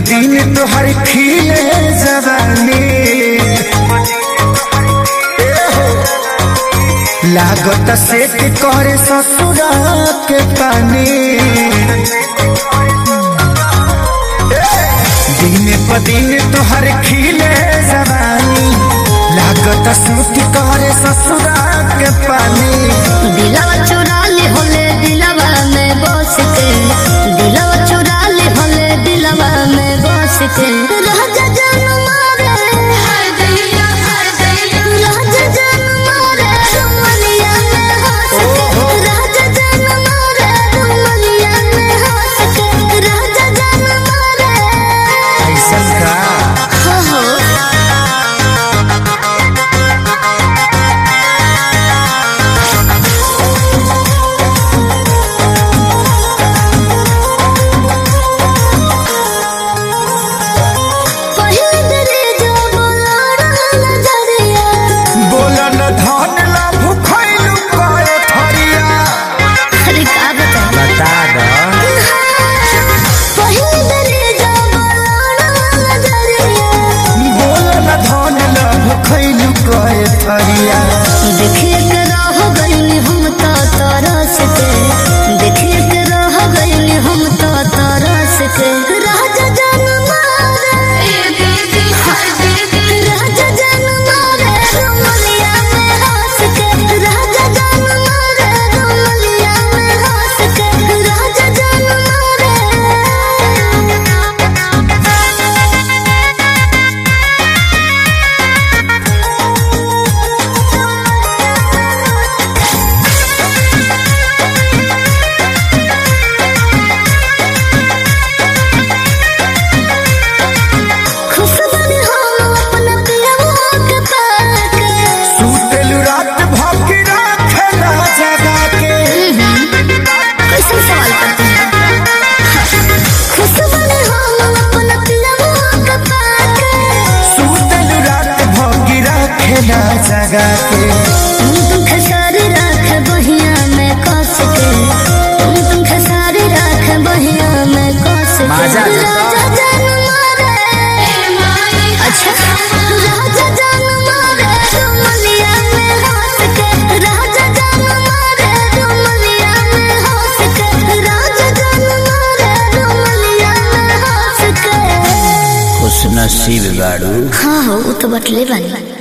दिन तोहर खिले जवानी लागत सेट करे ससुरा के पानी दिन प दिन तोहर खिले जवानी लागत सूट करे ससुरा के पानी दिलवा चुरा ले होले दिलवा में बस के दिलवा चुरा ले होले दिलवा में बस के राजा जान मारे राजा जान मारे रुमलिया में हंस के राजा जान मारे रुमलिया में हंस के राजा जान मारे ऐसा का हो हो पहिल दरे जो बोलाड़ा नजरिया बोलन धन ला भुखैलु करे थरिया अरे का बता बता द पहिल दरे जो बोलाड़ा नजरिया बोलन धन ला भुखैलु करे थरिया देखिए के रह गइली हम तो तरस के देखिए के रह गइली हम तो तरस के राजा जान मारे राजा जान मारे रुमलिया में हंस के राजा जान मारे रुमलिया में हंस के राजा जान मारे खुश बनी हम अपना पियवा के पाके सुतेलु रात भौंकी राखेला जगा के कैसे सवाल करते हैं खुश बनी हम अपना पियवा के पाके सुतेलु रात भौंकी राखेला जगा के तुम तुम खसारी राख बहिया में कस के तुम तुम खसारी राख बहिया में कस के माजा देता। राजा जान मारे अच्छा राजा जान मारे रुमलिया में हंस के राजा जान मारे रुमलिया में हंस के राजा जान मारे रुमलिया में हंस के खुश नसीब गाड़ू हाँ हो वो तो बटले बनी